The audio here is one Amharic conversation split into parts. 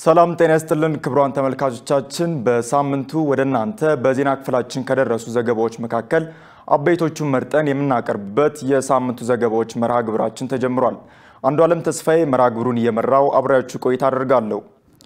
ሰላም ጤና ይስጥልን ክቡራን ተመልካቾቻችን፣ በሳምንቱ ወደ እናንተ በዜና ክፍላችን ከደረሱ ዘገባዎች መካከል አበይቶቹን መርጠን የምናቀርብበት የሳምንቱ ዘገባዎች መርሃ ግብራችን ተጀምሯል። አንዱ ዓለም ተስፋዬ መርሃ ግብሩን እየመራው አብሬያችሁ ቆይታ አደርጋለሁ።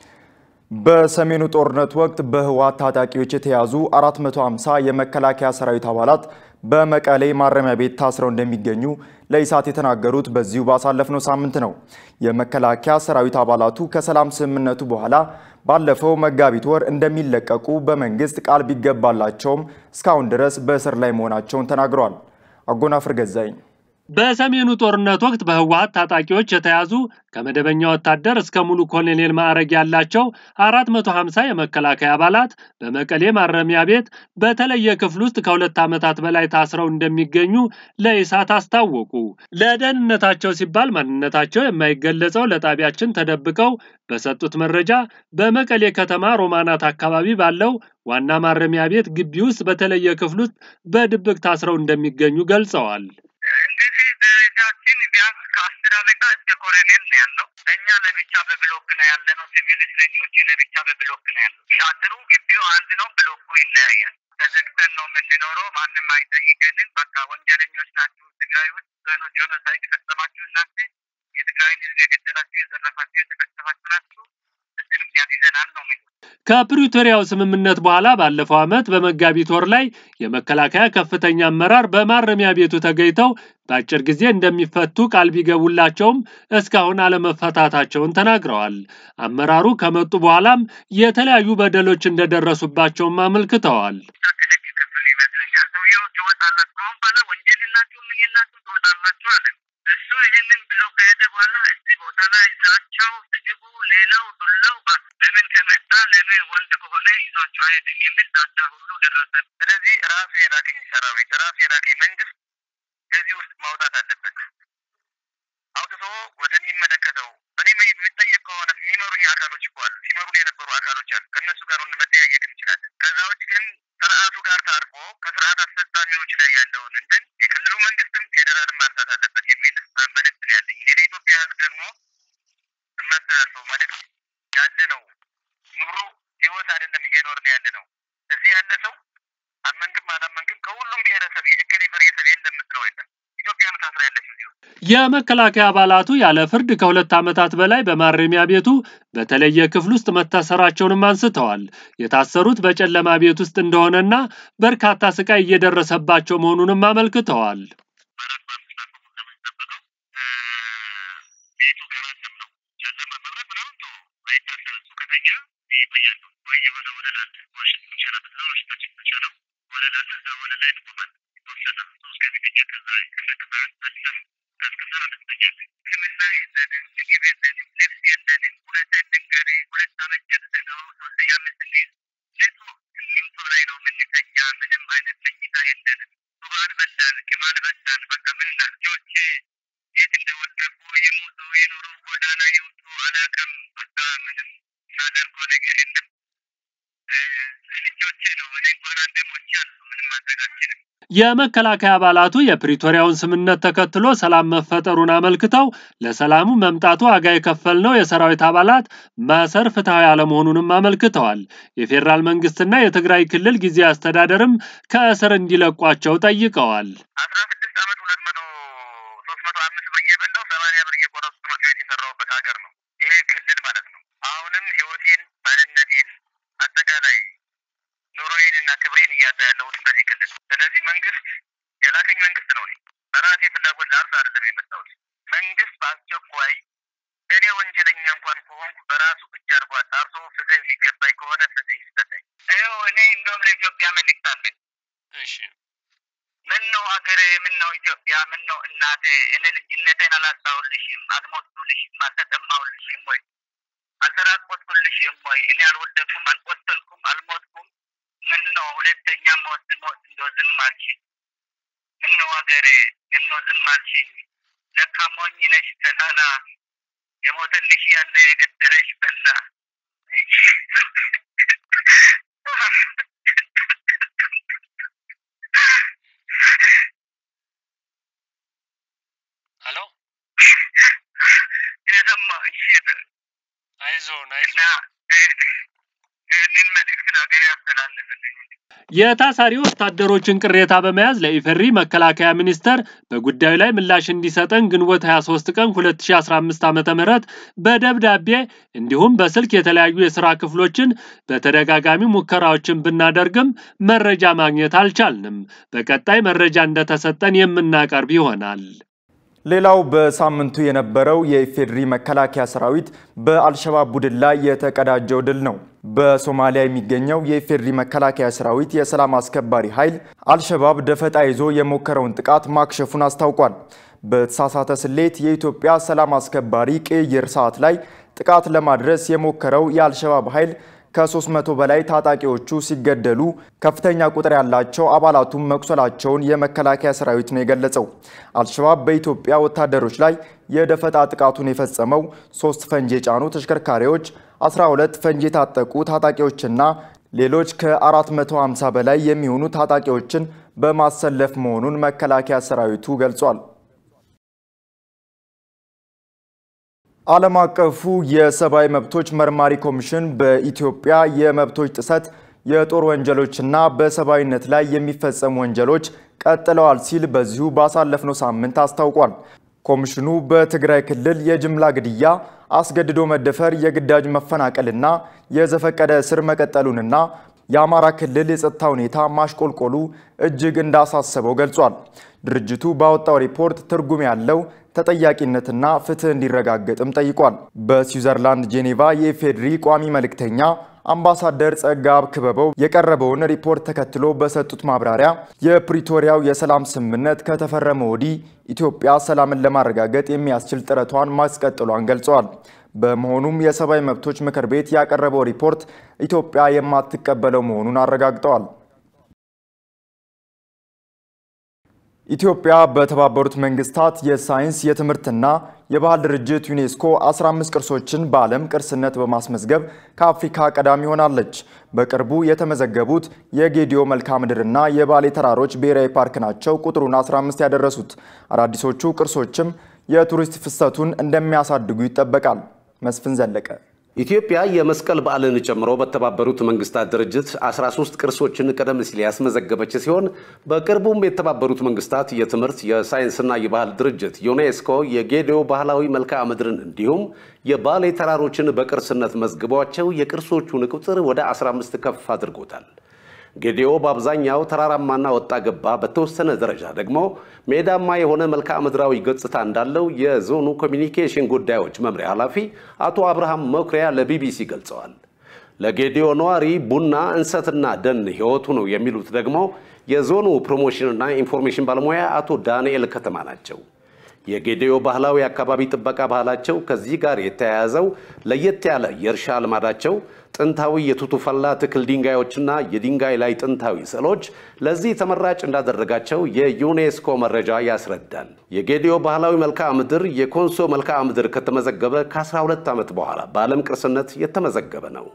በሰሜኑ ጦርነት ወቅት በህወሓት ታጣቂዎች የተያዙ 450 የመከላከያ ሰራዊት አባላት በመቀሌ ማረሚያ ቤት ታስረው እንደሚገኙ ለኢሳት የተናገሩት በዚሁ ባሳለፍነው ሳምንት ነው። የመከላከያ ሰራዊት አባላቱ ከሰላም ስምምነቱ በኋላ ባለፈው መጋቢት ወር እንደሚለቀቁ በመንግስት ቃል ቢገባላቸውም እስካሁን ድረስ በእስር ላይ መሆናቸውን ተናግረዋል። አጎናፍር ገዛኝ በሰሜኑ ጦርነት ወቅት በህወሓት ታጣቂዎች የተያዙ ከመደበኛ ወታደር እስከ ሙሉ ኮሎኔል ማዕረግ ያላቸው 450 የመከላከያ አባላት በመቀሌ ማረሚያ ቤት በተለየ ክፍል ውስጥ ከሁለት ዓመታት በላይ ታስረው እንደሚገኙ ለኢሳት አስታወቁ። ለደህንነታቸው ሲባል ማንነታቸው የማይገለጸው ለጣቢያችን ተደብቀው በሰጡት መረጃ በመቀሌ ከተማ ሮማናት አካባቢ ባለው ዋና ማረሚያ ቤት ግቢ ውስጥ በተለየ ክፍል ውስጥ በድብቅ ታስረው እንደሚገኙ ገልጸዋል። እንግዲህ ደረጃችን ቢያንስ ከአስር አለቃ እስከ ኮሎኔል ነው ያለው። እኛ ለብቻ በብሎክ ነው ያለ ነው። ሲቪል እስረኞች ለብቻ በብሎክ ነው ያለው። አጥሩ ግቢው አንድ ነው፣ ብሎኩ ይለያያል። ተዘግተን ነው የምንኖረው። ማንም አይጠይቀንም። በቃ ወንጀለኞች ናችሁ፣ ትግራይ ውስጥ ጄኖሳይድ ፈጸማችሁ እናንተ የትግራይን ህዝብ የገደላችሁ፣ የዘረፋችሁ፣ የተፈጸማችሁ ናችሁ። እዚህ ምክንያት ይዘናል ነው የሚሉት። ከፕሪቶሪያው ስምምነት በኋላ ባለፈው ዓመት በመጋቢት ወር ላይ የመከላከያ ከፍተኛ አመራር በማረሚያ ቤቱ ተገኝተው በአጭር ጊዜ እንደሚፈቱ ቃል ቢገቡላቸውም እስካሁን አለመፈታታቸውን ተናግረዋል። አመራሩ ከመጡ በኋላም የተለያዩ በደሎች እንደደረሱባቸውም አመልክተዋል። ከህግ ክፍል ይመስለኛል ሰውየው ትወጣላችሁ፣ ከአሁን በኋላ ወንጀል የላችሁ ምን የላችሁ ትወጣላችሁ አለ። እሱ ይህንን ብሎ ከሄደ በኋላ እዚህ ቦታ ላይ ዛቻው፣ ስድቡ፣ ሌላው ዱላው ለምን ከመጣ ለምን ወንድ ከሆነ ይዟቸው አይሄድም የሚል ዛቻ ሁሉ ደረሰ። ስለዚህ ራሱ የላከኝ ሰራዊት ራሱ የላከኝ መንግስት ከዚህ ውስጥ ማውጣት አለበት። አውጥቶ ወደሚመለከተው እኔ የሚጠየቅ ከሆነ የሚመሩኝ አካሎች እኮ አሉ፣ ሲመሩን የነበሩ አካሎች አሉ። ከእነሱ ጋር መጠያየቅ እንችላለን። ከዛ ውጭ ግን ስርዓቱ ጋር ታርቆ ከስርዓት አስፈጻሚዎች ላይ ያለውን እንትን የክልሉ መንግስትም ፌዴራልም ማንሳት አለበት የሚል መልእክት ነው ያለኝ። እኔ ለኢትዮጵያ ህዝብ ደግሞ የማስተላልፈው መልእክት ያለ ነው ኑሮ ህይወት አይደለም እየኖርን ያለ ነው። እዚህ ያለ ሰው አመንክም አላመንክም ከሁሉም ብሔረሰብ የእከሌ ብሔረሰብ የለም የምትለው የለም። ኢትዮጵያ ነው ታስራ ያለችው እዚሁ። የመከላከያ አባላቱ ያለ ፍርድ ከሁለት ዓመታት በላይ በማረሚያ ቤቱ በተለየ ክፍል ውስጥ መታሰራቸውንም አንስተዋል። የታሰሩት በጨለማ ቤት ውስጥ እንደሆነና በርካታ ስቃይ እየደረሰባቸው መሆኑንም አመልክተዋል። በአራት በአምስት ሰዓት ነው የምንጠብቀው። ቤቱ ገራሰም ነው ጨለማ፣ መብራት ምናምን ቶ አይታሰብ እሱ ከተኛ ይቆያሉ ወይ የሆነ ወለል አለ ዋሽንት ምንሸናበት ነው ዋሽንታችን ምንሸነው ወለል አለ እዛ ወለል ላይ እንቆማለን የተወሰነ ሰው እስከሚተኛ ከዛ ይቀሰቅሳል መልሰን ቀስቅሰን እንተኛለን። ሕክምና የለንም፣ ምግብ የለንም፣ ልብስ የለንም። እውነቴን ልንገርህ ሁለት ዓመት ጨርሰነው ሶስተኛ ዓመት ስንይዝ ንጹህ ሲሚንቶ ላይ ነው የምንተኛ። ምንም አይነት መኝታ የለንም። ሱባን በላን፣ ቅማል በላን። በቃ ምን ልጆቼ የት እንደወደቁ ይሙቱ ይኑሩ ጎዳና ይውጡ አላውቅም። በቃ ምንም ሳደርገው ነገር የለም። ልጆቼ ነው እኔ እንኳን አንዴ ሞቻለሁ። ምንም ማድረግ አልችልም። የመከላከያ አባላቱ የፕሪቶሪያውን ስምምነት ተከትሎ ሰላም መፈጠሩን አመልክተው ለሰላሙ መምጣቱ ዋጋ የከፈልነው የሰራዊት አባላት ማሰር ፍትሐዊ አለመሆኑንም አመልክተዋል። የፌዴራል መንግስትና የትግራይ ክልል ጊዜያዊ አስተዳደርም ከእስር እንዲለቋቸው ጠይቀዋል። አስራ ስድስት ዓመት ሁለት መቶ ሶስት መቶ አምስት ብር እየበላው ሰማንያ ብር እየቆረጡ ትምህርት ቤት የሰራሁበት ሀገር ነው ይሄ ክልል ማለት ነው። አሁንም ህይወቴን ማንነቴን አጠቃላይ ኑሮዬን እና ክብሬን እያጣ ያለሁትም በዚህ ክልል። ስለዚህ መንግስት የላከኝ መንግስት ነው። እኔ በራሴ ፍላጎት ለአርስ አይደለም የመጣሁት። መንግስት በአስቸኳይ እኔ ወንጀለኛ እንኳን ከሆንኩ በራሱ እጅ አድርጎ አጣርቶ ፍትህ የሚገባኝ ከሆነ ፍትህ ይሰጠኝ። ይኸው እኔ እንደውም ለኢትዮጵያ መልእክት አለኝ። እሺ ምን ነው ሀገሬ፣ ምን ነው ኢትዮጵያ፣ ምን ነው እናቴ፣ እኔ ልጅነቴን አላጣሁልሽም፣ አልሞትኩልሽም፣ አልተጠማሁልሽም ወይ አልተራቆትኩልሽም ወይ? እኔ አልወደኩም፣ አልቆሰልኩም፣ አልሞትኩም። ምን ነው ሁለተኛ ሞት ሞት እንደው ዝም አልሽኝ? ምን ነው ሀገሬ፣ ምን ነው ዝም አልሽኝ? ለካ ሞኝ ነሽ ተላላ፣ የሞተልሽ ያለ የገደረሽ በላ። ሄሎ የሰማ እሺ አይዞን እና ይህንን መልእክት ለሀገር ያስተላልፍልኝ። የታሳሪ ወታደሮችን ቅሬታ በመያዝ ለኢፌሪ መከላከያ ሚኒስቴር በጉዳዩ ላይ ምላሽ እንዲሰጠን ግንቦት 23 ቀን 2015 ዓ.ም በደብዳቤ እንዲሁም በስልክ የተለያዩ የስራ ክፍሎችን በተደጋጋሚ ሙከራዎችን ብናደርግም መረጃ ማግኘት አልቻልንም። በቀጣይ መረጃ እንደተሰጠን የምናቀርብ ይሆናል። ሌላው በሳምንቱ የነበረው የኢፌዴሪ መከላከያ ሰራዊት በአልሸባብ ቡድን ላይ የተቀዳጀው ድል ነው። በሶማሊያ የሚገኘው የኢፌዴሪ መከላከያ ሰራዊት የሰላም አስከባሪ ኃይል አልሸባብ ደፈጣ ይዞ የሞከረውን ጥቃት ማክሸፉን አስታውቋል። በተሳሳተ ስሌት የኢትዮጵያ ሰላም አስከባሪ ቅይር ሰዓት ላይ ጥቃት ለማድረስ የሞከረው የአልሸባብ ኃይል ከ300 በላይ ታጣቂዎቹ ሲገደሉ ከፍተኛ ቁጥር ያላቸው አባላቱም መቁሰላቸውን የመከላከያ ሰራዊት ነው የገለጸው። አልሸባብ በኢትዮጵያ ወታደሮች ላይ የደፈጣ ጥቃቱን የፈጸመው ሶስት ፈንጂ የጫኑ ተሽከርካሪዎች፣ 12 ፈንጂ የታጠቁ ታጣቂዎችና ሌሎች ከ450 በላይ የሚሆኑ ታጣቂዎችን በማሰለፍ መሆኑን መከላከያ ሰራዊቱ ገልጿል። ዓለም አቀፉ የሰብአዊ መብቶች መርማሪ ኮሚሽን በኢትዮጵያ የመብቶች ጥሰት፣ የጦር ወንጀሎችና በሰብአዊነት ላይ የሚፈጸሙ ወንጀሎች ቀጥለዋል ሲል በዚሁ ባሳለፍነው ሳምንት አስታውቋል። ኮሚሽኑ በትግራይ ክልል የጅምላ ግድያ፣ አስገድዶ መደፈር፣ የግዳጅ መፈናቀልና የዘፈቀደ እስር መቀጠሉንና የአማራ ክልል የጸጥታ ሁኔታ ማሽቆልቆሉ እጅግ እንዳሳሰበው ገልጿል። ድርጅቱ ባወጣው ሪፖርት ትርጉም ያለው ተጠያቂነትና ፍትህ እንዲረጋገጥም ጠይቋል። በስዊዘርላንድ ጄኔቫ የኢፌዴሪ ቋሚ መልእክተኛ አምባሳደር ጸጋብ ክበበው የቀረበውን ሪፖርት ተከትሎ በሰጡት ማብራሪያ የፕሪቶሪያው የሰላም ስምምነት ከተፈረመ ወዲህ ኢትዮጵያ ሰላምን ለማረጋገጥ የሚያስችል ጥረቷን ማስቀጠሏን ገልጸዋል። በመሆኑም የሰብአዊ መብቶች ምክር ቤት ያቀረበው ሪፖርት ኢትዮጵያ የማትቀበለው መሆኑን አረጋግጠዋል። ኢትዮጵያ በተባበሩት መንግስታት የሳይንስ የትምህርትና የባህል ድርጅት ዩኔስኮ 15 ቅርሶችን በዓለም ቅርስነት በማስመዝገብ ከአፍሪካ ቀዳሚ ሆናለች። በቅርቡ የተመዘገቡት የጌዲዮ መልክዓ ምድርና የባሌ ተራሮች ብሔራዊ ፓርክ ናቸው ቁጥሩን 15 ያደረሱት። አዳዲሶቹ ቅርሶችም የቱሪስት ፍሰቱን እንደሚያሳድጉ ይጠበቃል። መስፍን ዘለቀ ኢትዮጵያ የመስቀል በዓልን ጨምሮ በተባበሩት መንግስታት ድርጅት 13 ቅርሶችን ቀደም ሲል ያስመዘገበች ሲሆን በቅርቡም የተባበሩት መንግስታት የትምህርት የሳይንስና የባህል ድርጅት ዩኔስኮ የጌዲዮ ባህላዊ መልክዓ ምድርን እንዲሁም የባሌ ተራሮችን በቅርስነት መዝግቧቸው የቅርሶቹን ቁጥር ወደ 15 ከፍ አድርጎታል። ጌዲዮ በአብዛኛው ተራራማና ወጣ ገባ፣ በተወሰነ ደረጃ ደግሞ ሜዳማ የሆነ መልክዓ ምድራዊ ገጽታ እንዳለው የዞኑ ኮሚኒኬሽን ጉዳዮች መምሪያ ኃላፊ አቶ አብርሃም መኩሪያ ለቢቢሲ ገልጸዋል። ለጌዲዮ ነዋሪ ቡና፣ እንሰትና ደን ህይወቱ ነው የሚሉት ደግሞ የዞኑ ፕሮሞሽንና ኢንፎርሜሽን ባለሙያ አቶ ዳንኤል ከተማ ናቸው። የጌዲዮ ባህላዊ አካባቢ ጥበቃ ባህላቸው ከዚህ ጋር የተያያዘው ለየት ያለ የእርሻ ልማዳቸው ጥንታዊ የቱቱፈላ ትክል ድንጋዮችና የድንጋይ ላይ ጥንታዊ ስዕሎች ለዚህ ተመራጭ እንዳደረጋቸው የዩኔስኮ መረጃ ያስረዳል። የጌዲዮ ባህላዊ መልክዓ ምድር የኮንሶ መልክዓ ምድር ከተመዘገበ ከ12 ዓመት በኋላ በዓለም ቅርስነት የተመዘገበ ነው።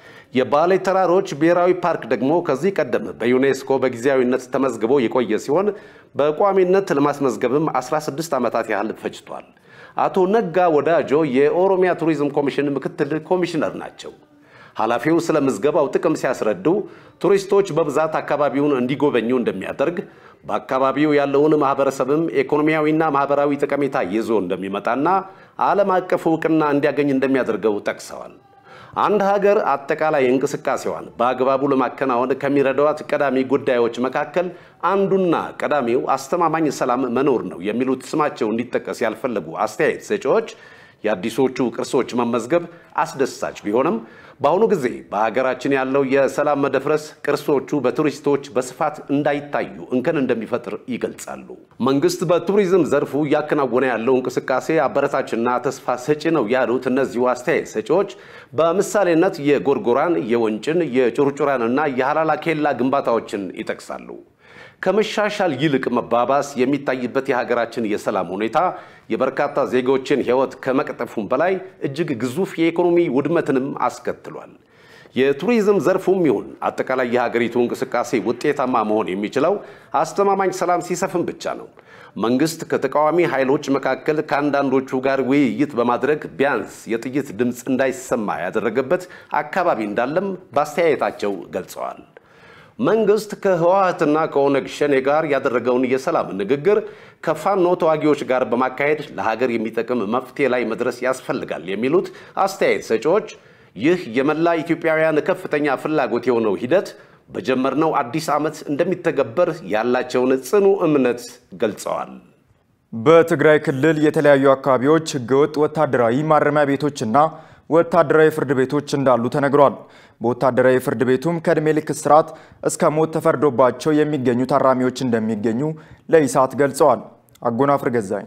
የባሌ ተራሮች ብሔራዊ ፓርክ ደግሞ ከዚህ ቀደም በዩኔስኮ በጊዜያዊነት ተመዝግቦ የቆየ ሲሆን በቋሚነት ለማስመዝገብም 16 ዓመታት ያህል ፈጅቷል። አቶ ነጋ ወዳጆ የኦሮሚያ ቱሪዝም ኮሚሽን ምክትል ኮሚሽነር ናቸው። ኃላፊው ስለ ምዝገባው ጥቅም ሲያስረዱ ቱሪስቶች በብዛት አካባቢውን እንዲጎበኙ እንደሚያደርግ በአካባቢው ያለውን ማህበረሰብም ኢኮኖሚያዊና ማህበራዊ ጠቀሜታ ይዞ እንደሚመጣና ዓለም አቀፍ እውቅና እንዲያገኝ እንደሚያደርገው ጠቅሰዋል። አንድ ሀገር አጠቃላይ እንቅስቃሴዋን በአግባቡ ለማከናወን ከሚረዷት ቀዳሚ ጉዳዮች መካከል አንዱና ቀዳሚው አስተማማኝ ሰላም መኖር ነው የሚሉት ስማቸው እንዲጠቀስ ያልፈለጉ አስተያየት ሰጪዎች የአዲሶቹ ቅርሶች መመዝገብ አስደሳች ቢሆንም በአሁኑ ጊዜ በሀገራችን ያለው የሰላም መደፍረስ ቅርሶቹ በቱሪስቶች በስፋት እንዳይታዩ እንከን እንደሚፈጥር ይገልጻሉ። መንግስት በቱሪዝም ዘርፉ እያከናወነ ያለው እንቅስቃሴ አበረታችና ተስፋ ሰጪ ነው ያሉት እነዚሁ አስተያየት ሰጪዎች በምሳሌነት የጎርጎራን፣ የወንጭን፣ የጩርጩራንና የሀላላ ኬላ ግንባታዎችን ይጠቅሳሉ። ከመሻሻል ይልቅ መባባስ የሚታይበት የሀገራችን የሰላም ሁኔታ የበርካታ ዜጎችን ሕይወት ከመቅጠፉም በላይ እጅግ ግዙፍ የኢኮኖሚ ውድመትንም አስከትሏል። የቱሪዝም ዘርፉም ይሁን አጠቃላይ የሀገሪቱ እንቅስቃሴ ውጤታማ መሆን የሚችለው አስተማማኝ ሰላም ሲሰፍን ብቻ ነው። መንግስት ከተቃዋሚ ኃይሎች መካከል ከአንዳንዶቹ ጋር ውይይት በማድረግ ቢያንስ የጥይት ድምፅ እንዳይሰማ ያደረገበት አካባቢ እንዳለም በአስተያየታቸው ገልጸዋል። መንግስት ከህወሓትና ከኦነግ ሸኔ ጋር ያደረገውን የሰላም ንግግር ከፋኖ ተዋጊዎች ጋር በማካሄድ ለሀገር የሚጠቅም መፍትሄ ላይ መድረስ ያስፈልጋል የሚሉት አስተያየት ሰጪዎች ይህ የመላ ኢትዮጵያውያን ከፍተኛ ፍላጎት የሆነው ሂደት በጀመርነው አዲስ ዓመት እንደሚተገበር ያላቸውን ጽኑ እምነት ገልጸዋል። በትግራይ ክልል የተለያዩ አካባቢዎች ህገወጥ ወታደራዊ ማረሚያ ቤቶችና ወታደራዊ ፍርድ ቤቶች እንዳሉ ተነግሯል። በወታደራዊ ፍርድ ቤቱም ከዕድሜ ልክ እስራት እስከ ሞት ተፈርዶባቸው የሚገኙ ታራሚዎች እንደሚገኙ ለኢሳት ገልጸዋል። አጎናፍር ገዛኝ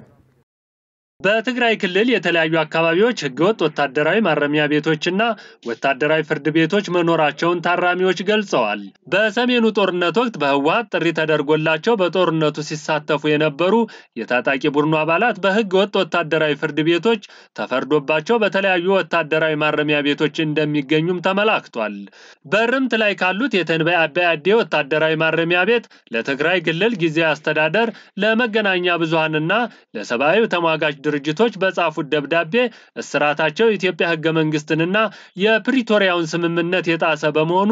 በትግራይ ክልል የተለያዩ አካባቢዎች ህገወጥ ወታደራዊ ማረሚያ ቤቶችና ወታደራዊ ፍርድ ቤቶች መኖራቸውን ታራሚዎች ገልጸዋል። በሰሜኑ ጦርነት ወቅት በህወሓት ጥሪ ተደርጎላቸው በጦርነቱ ሲሳተፉ የነበሩ የታጣቂ ቡድኑ አባላት በህገ ወጥ ወታደራዊ ፍርድ ቤቶች ተፈርዶባቸው በተለያዩ ወታደራዊ ማረሚያ ቤቶች እንደሚገኙም ተመላክቷል። በርምት ላይ ካሉት የተንበይ አባይ አዴ ወታደራዊ ማረሚያ ቤት ለትግራይ ክልል ጊዜያዊ አስተዳደር ለመገናኛ ብዙሃንና ለሰብአዊ ተሟጋች ድርጅቶች በጻፉት ደብዳቤ እስራታቸው የኢትዮጵያ ህገ መንግስትንና የፕሪቶሪያውን ስምምነት የጣሰ በመሆኑ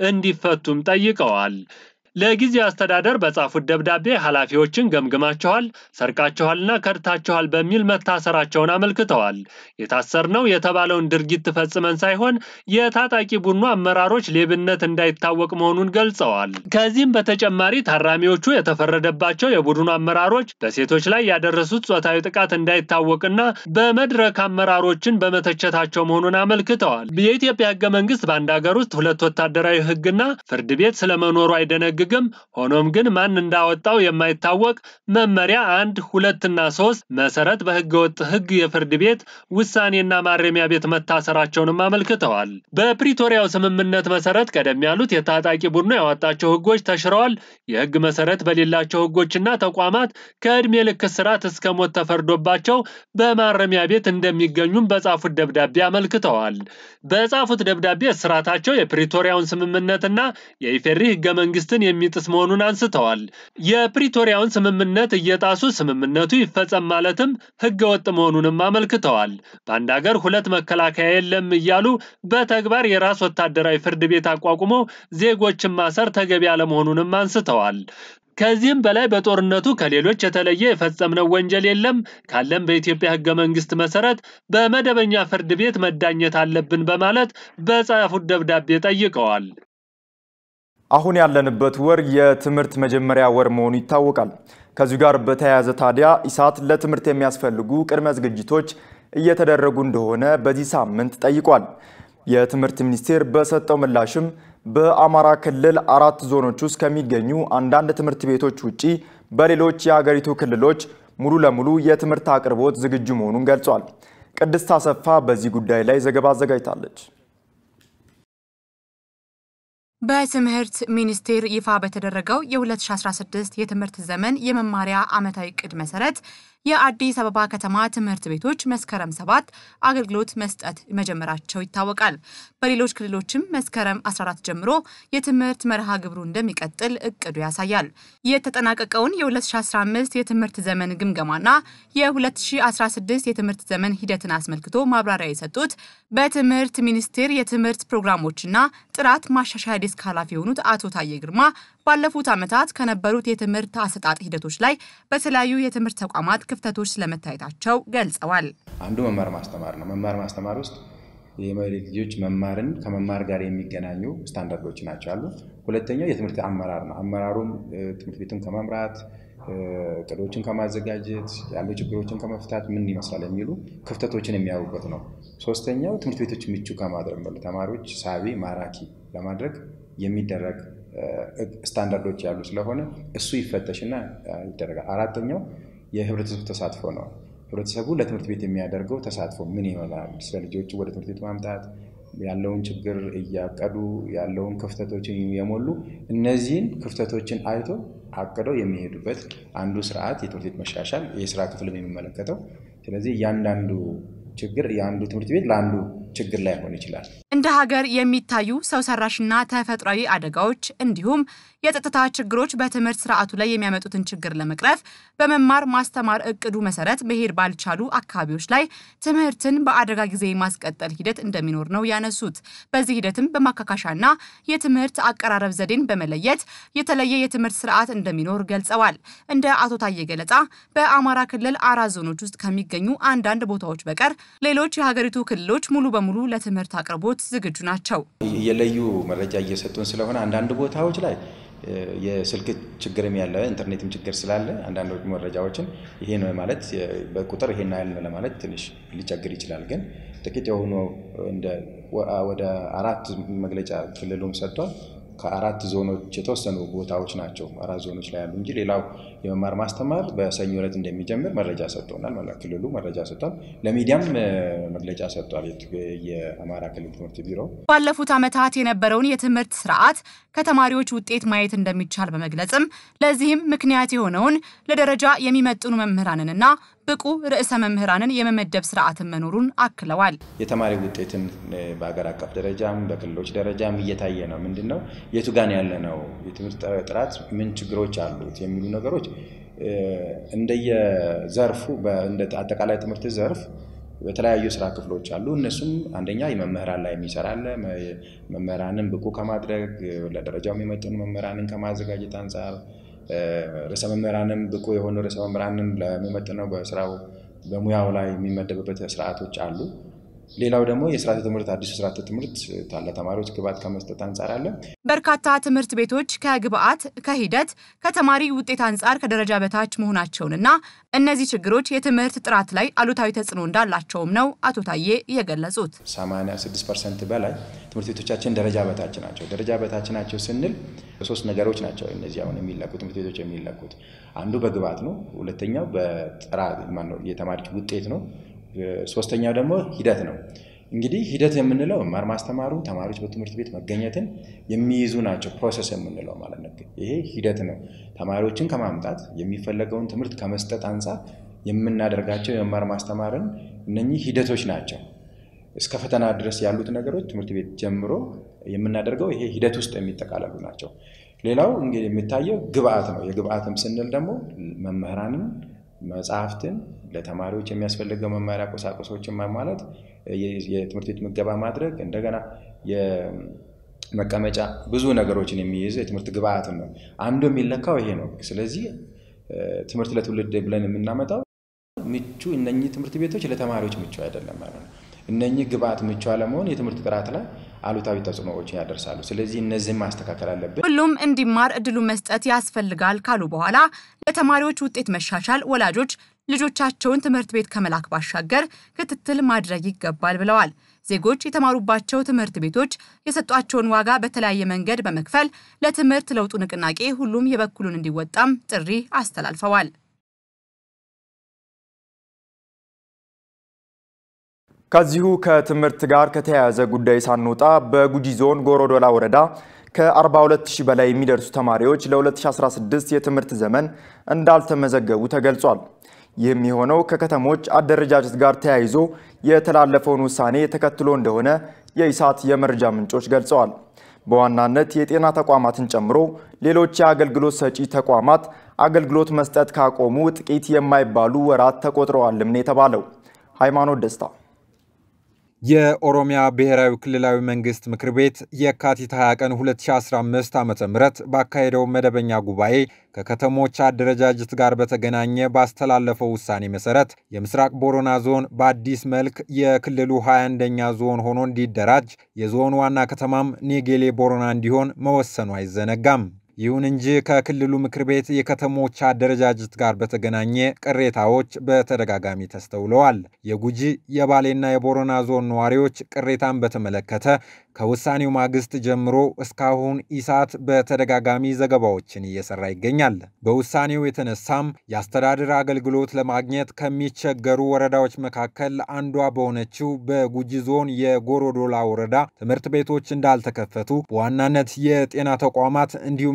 እንዲፈቱም ጠይቀዋል። ለጊዜው አስተዳደር በጻፉት ደብዳቤ ኃላፊዎችን ገምግማቸዋል፣ ሰርቃቸዋልና ከድታቸዋል በሚል መታሰራቸውን አመልክተዋል። የታሰርነው የተባለውን ድርጊት ፈጽመን ሳይሆን የታጣቂ ቡድኑ አመራሮች ሌብነት እንዳይታወቅ መሆኑን ገልጸዋል። ከዚህም በተጨማሪ ታራሚዎቹ የተፈረደባቸው የቡድኑ አመራሮች በሴቶች ላይ ያደረሱት ጾታዊ ጥቃት እንዳይታወቅና በመድረክ አመራሮችን በመተቸታቸው መሆኑን አመልክተዋል። የኢትዮጵያ ህገ መንግስት በአንድ ሀገር ውስጥ ሁለት ወታደራዊ ህግና ፍርድ ቤት ስለመኖሩ አይደነግ ግም ሆኖም ግን ማን እንዳወጣው የማይታወቅ መመሪያ አንድ ሁለትና ሶስት መሰረት በህገወጥ ህግ የፍርድ ቤት ውሳኔና ማረሚያ ቤት መታሰራቸውንም አመልክተዋል። በፕሪቶሪያው ስምምነት መሰረት ቀደም ያሉት የታጣቂ ቡድኑ ያወጣቸው ህጎች ተሽረዋል። የህግ መሰረት በሌላቸው ህጎችና ተቋማት ከዕድሜ ልክ እስራት እስከ ሞት ተፈርዶባቸው በማረሚያ ቤት እንደሚገኙም በጻፉት ደብዳቤ አመልክተዋል። በጻፉት ደብዳቤ እስራታቸው የፕሪቶሪያውን ስምምነትና የኢፌሪ ህገ መንግስትን የሚጥስ መሆኑን አንስተዋል። የፕሪቶሪያውን ስምምነት እየጣሱ ስምምነቱ ይፈጸም ማለትም ህገ ወጥ መሆኑንም አመልክተዋል። በአንድ ሀገር ሁለት መከላከያ የለም እያሉ በተግባር የራስ ወታደራዊ ፍርድ ቤት አቋቁሞ ዜጎችን ማሰር ተገቢ አለመሆኑንም አንስተዋል። ከዚህም በላይ በጦርነቱ ከሌሎች የተለየ የፈጸምነው ወንጀል የለም፣ ካለም በኢትዮጵያ ህገ መንግስት መሰረት በመደበኛ ፍርድ ቤት መዳኘት አለብን በማለት በጻፉት ደብዳቤ ጠይቀዋል። አሁን ያለንበት ወር የትምህርት መጀመሪያ ወር መሆኑ ይታወቃል። ከዚሁ ጋር በተያያዘ ታዲያ ኢሳት ለትምህርት የሚያስፈልጉ ቅድመ ዝግጅቶች እየተደረጉ እንደሆነ በዚህ ሳምንት ጠይቋል። የትምህርት ሚኒስቴር በሰጠው ምላሽም በአማራ ክልል አራት ዞኖች ውስጥ ከሚገኙ አንዳንድ ትምህርት ቤቶች ውጪ በሌሎች የሀገሪቱ ክልሎች ሙሉ ለሙሉ የትምህርት አቅርቦት ዝግጁ መሆኑን ገልጿል። ቅድስት አሰፋ በዚህ ጉዳይ ላይ ዘገባ አዘጋጅታለች። በትምህርት ሚኒስቴር ይፋ በተደረገው የ2016 የትምህርት ዘመን የመማሪያ ዓመታዊ ዕቅድ መሰረት የአዲስ አበባ ከተማ ትምህርት ቤቶች መስከረም ሰባት አገልግሎት መስጠት መጀመራቸው ይታወቃል። በሌሎች ክልሎችም መስከረም 14 ጀምሮ የትምህርት መርሃ ግብሩ እንደሚቀጥል እቅዱ ያሳያል። የተጠናቀቀውን የ2015 የትምህርት ዘመን ግምገማና የ2016 የትምህርት ዘመን ሂደትን አስመልክቶ ማብራሪያ የሰጡት በትምህርት ሚኒስቴር የትምህርት ፕሮግራሞችና ጥራት ማሻሻያ ዴስክ ኃላፊ የሆኑት አቶ ታዬ ግርማ ባለፉት ዓመታት ከነበሩት የትምህርት አሰጣጥ ሂደቶች ላይ በተለያዩ የትምህርት ተቋማት ክፍተቶች ስለመታየታቸው ገልጸዋል። አንዱ መማር ማስተማር ነው። መማር ማስተማር ውስጥ የልጆች መማርን ከመማር ጋር የሚገናኙ ስታንዳርዶች ናቸው አሉ። ሁለተኛው የትምህርት አመራር ነው። አመራሩም ትምህርት ቤቱን ከመምራት እቅዶችን ከማዘጋጀት ያሉ ችግሮችን ከመፍታት ምን ይመስላል የሚሉ ክፍተቶችን የሚያዩበት ነው። ሶስተኛው ትምህርት ቤቶች ምቹ ከማድረግ ነው። ተማሪዎች ሳቢ፣ ማራኪ ለማድረግ የሚደረግ ስታንዳርዶች ያሉ ስለሆነ እሱ ይፈተሽና ይደረጋል። አራተኛው የህብረተሰቡ ተሳትፎ ነው። ህብረተሰቡ ለትምህርት ቤት የሚያደርገው ተሳትፎ ምን ይሆናል? ስለ ልጆቹ ወደ ትምህርት ቤት ማምጣት ያለውን ችግር እያቀዱ ያለውን ክፍተቶችን የሞሉ እነዚህን ክፍተቶችን አይቶ አቅደው የሚሄዱበት አንዱ ስርዓት የትምህርት ቤት መሻሻል የስራ ክፍልም የሚመለከተው ስለዚህ እያንዳንዱ ችግር የአንዱ ትምህርት ቤት ለአንዱ ችግር ላይሆን ይችላል። እንደ እንደ ሀገር የሚታዩ ሰው ሰራሽና ተፈጥሯዊ አደጋዎች እንዲሁም የጸጥታ ችግሮች በትምህርት ስርዓቱ ላይ የሚያመጡትን ችግር ለመቅረፍ በመማር ማስተማር እቅዱ መሰረት መሄድ ባልቻሉ አካባቢዎች ላይ ትምህርትን በአደጋ ጊዜ የማስቀጠል ሂደት እንደሚኖር ነው ያነሱት። በዚህ ሂደትም በማካካሻና የትምህርት አቀራረብ ዘዴን በመለየት የተለየ የትምህርት ስርዓት እንደሚኖር ገልጸዋል። እንደ አቶ ታዬ ገለጻ በአማራ ክልል አራት ዞኖች ውስጥ ከሚገኙ አንዳንድ ቦታዎች በቀር ሌሎች የሀገሪቱ ክልሎች ሙሉ በሙሉ ለትምህርት አቅርቦት ዝግጁ ናቸው። የለዩ መረጃ እየሰጡን ስለሆነ አንዳንድ ቦታዎች ላይ የስልክ ችግርም ያለ ኢንተርኔትም ችግር ስላለ አንዳንድ መረጃዎችን ይሄ ነው ማለት በቁጥር ይሄን ያህል ነው ለማለት ትንሽ ሊቸግር ይችላል። ግን ጥቂት የሆኑ ወደ አራት መግለጫ ክልሉም ሰጥቷል። ከአራት ዞኖች የተወሰኑ ቦታዎች ናቸው አራት ዞኖች ላይ ያሉ እንጂ ሌላው የመማር ማስተማር በሰኞ ዕለት እንደሚጀምር መረጃ ሰጥቶናል። ማለት ክልሉ መረጃ ሰጥቷል። ለሚዲያም መግለጫ ሰጥቷል። የአማራ ክልል ትምህርት ቢሮ ባለፉት ዓመታት የነበረውን የትምህርት ስርዓት ከተማሪዎች ውጤት ማየት እንደሚቻል በመግለጽም ለዚህም ምክንያት የሆነውን ለደረጃ የሚመጥኑ መምህራንንና ብቁ ርዕሰ መምህራንን የመመደብ ስርዓትን መኖሩን አክለዋል። የተማሪ ውጤትን በሀገር አቀፍ ደረጃም በክልሎች ደረጃም እየታየ ነው። ምንድን ነው የቱ ጋን ያለ ነው የትምህርት ጥራት ምን ችግሮች አሉት የሚሉ ነገሮች እንደየዘርፉ እንደ አጠቃላይ ትምህርት ዘርፍ በተለያዩ ስራ ክፍሎች አሉ። እነሱም አንደኛ የመምህራን ላይ የሚሰራ አለ። መምህራንን ብቁ ከማድረግ ለደረጃው የሚመጥኑ መምህራንን ከማዘጋጀት አንጻር ርዕሰ መምህራንም ብቁ የሆኑ ርዕሰ መምህራንን ለሚመጥነው በስራው በሙያው ላይ የሚመደብበት ስርዓቶች አሉ። ሌላው ደግሞ የስርዓተ ትምህርት አዲሱ ስርዓተ ትምህርት ለተማሪዎች ግብዓት ከመስጠት አንጻር አለ። በርካታ ትምህርት ቤቶች ከግብዓት፣ ከሂደት፣ ከተማሪ ውጤት አንጻር ከደረጃ በታች መሆናቸውንና እነዚህ ችግሮች የትምህርት ጥራት ላይ አሉታዊ ተጽዕኖ እንዳላቸውም ነው አቶ ታዬ የገለጹት። 86 ፐርሰንት በላይ ትምህርት ቤቶቻችን ደረጃ በታች ናቸው። ደረጃ በታች ናቸው ስንል ሶስት ነገሮች ናቸው እነዚህ አሁን የሚለቁ ትምህርት ቤቶች የሚለቁት አንዱ በግብዓት ነው። ሁለተኛው በጥራት የተማሪዎች ውጤት ነው። ሶስተኛው ደግሞ ሂደት ነው። እንግዲህ ሂደት የምንለው መማር ማስተማሩ ተማሪዎች በትምህርት ቤት መገኘትን የሚይዙ ናቸው። ፕሮሰስ የምንለው ማለት ነው። ይሄ ሂደት ነው። ተማሪዎችን ከማምጣት የሚፈለገውን ትምህርት ከመስጠት አንጻር የምናደርጋቸው የመማር ማስተማርን እነኚህ ሂደቶች ናቸው። እስከ ፈተና ድረስ ያሉት ነገሮች ትምህርት ቤት ጀምሮ የምናደርገው ይሄ ሂደት ውስጥ የሚጠቃለሉ ናቸው። ሌላው እንግዲህ የሚታየው ግብአት ነው። የግብአትም ስንል ደግሞ መምህራንን መጽሐፍትን ለተማሪዎች የሚያስፈልገው መማሪያ ቁሳቁሶችን ማሟላት፣ የትምህርት ቤት ምገባ ማድረግ፣ እንደገና የመቀመጫ ብዙ ነገሮችን የሚይዝ የትምህርት ግብአትን ነው። አንዱ የሚለካው ይሄ ነው። ስለዚህ ትምህርት ለትውልድ ብለን የምናመጣው ምቹ እነኚህ ትምህርት ቤቶች ለተማሪዎች ምቹ አይደለም ማለት ነው። እነኚህ ግብአት ምቹ አለመሆን የትምህርት ጥራት ላይ አሉታዊ ተጽዕኖዎችን ያደርሳሉ። ስለዚህ እነዚህም ማስተካከል አለብን። ሁሉም እንዲማር እድሉን መስጠት ያስፈልጋል ካሉ በኋላ ለተማሪዎች ውጤት መሻሻል ወላጆች ልጆቻቸውን ትምህርት ቤት ከመላክ ባሻገር ክትትል ማድረግ ይገባል ብለዋል። ዜጎች የተማሩባቸው ትምህርት ቤቶች የሰጧቸውን ዋጋ በተለያየ መንገድ በመክፈል ለትምህርት ለውጡ ንቅናቄ ሁሉም የበኩሉን እንዲወጣም ጥሪ አስተላልፈዋል። ከዚሁ ከትምህርት ጋር ከተያያዘ ጉዳይ ሳንወጣ በጉጂ ዞን ጎሮዶላ ወረዳ ከ42000 በላይ የሚደርሱ ተማሪዎች ለ2016 የትምህርት ዘመን እንዳልተመዘገቡ ተገልጿል። ይህም የሆነው ከከተሞች አደረጃጀት ጋር ተያይዞ የተላለፈውን ውሳኔ ተከትሎ እንደሆነ የኢሳት የመረጃ ምንጮች ገልጸዋል። በዋናነት የጤና ተቋማትን ጨምሮ ሌሎች የአገልግሎት ሰጪ ተቋማት አገልግሎት መስጠት ካቆሙ ጥቂት የማይባሉ ወራት ተቆጥረዋልም ነው የተባለው። ሃይማኖት ደስታ የኦሮሚያ ብሔራዊ ክልላዊ መንግስት ምክር ቤት የካቲት 20 ቀን 2015 ዓ ም ባካሄደው መደበኛ ጉባኤ ከከተሞች አደረጃጀት ጋር በተገናኘ ባስተላለፈው ውሳኔ መሰረት የምስራቅ ቦረና ዞን በአዲስ መልክ የክልሉ 21ኛ ዞን ሆኖ እንዲደራጅ የዞኑ ዋና ከተማም ኔጌሌ ቦረና እንዲሆን መወሰኑ አይዘነጋም። ይሁን እንጂ ከክልሉ ምክር ቤት የከተሞች አደረጃጀት ጋር በተገናኘ ቅሬታዎች በተደጋጋሚ ተስተውለዋል። የጉጂ የባሌና የቦረና ዞን ነዋሪዎች ቅሬታን በተመለከተ ከውሳኔው ማግስት ጀምሮ እስካሁን ኢሳት በተደጋጋሚ ዘገባዎችን እየሰራ ይገኛል። በውሳኔው የተነሳም የአስተዳደር አገልግሎት ለማግኘት ከሚቸገሩ ወረዳዎች መካከል አንዷ በሆነችው በጉጂ ዞን የጎሮዶላ ወረዳ ትምህርት ቤቶች እንዳልተከፈቱ፣ በዋናነት የጤና ተቋማት እንዲሁም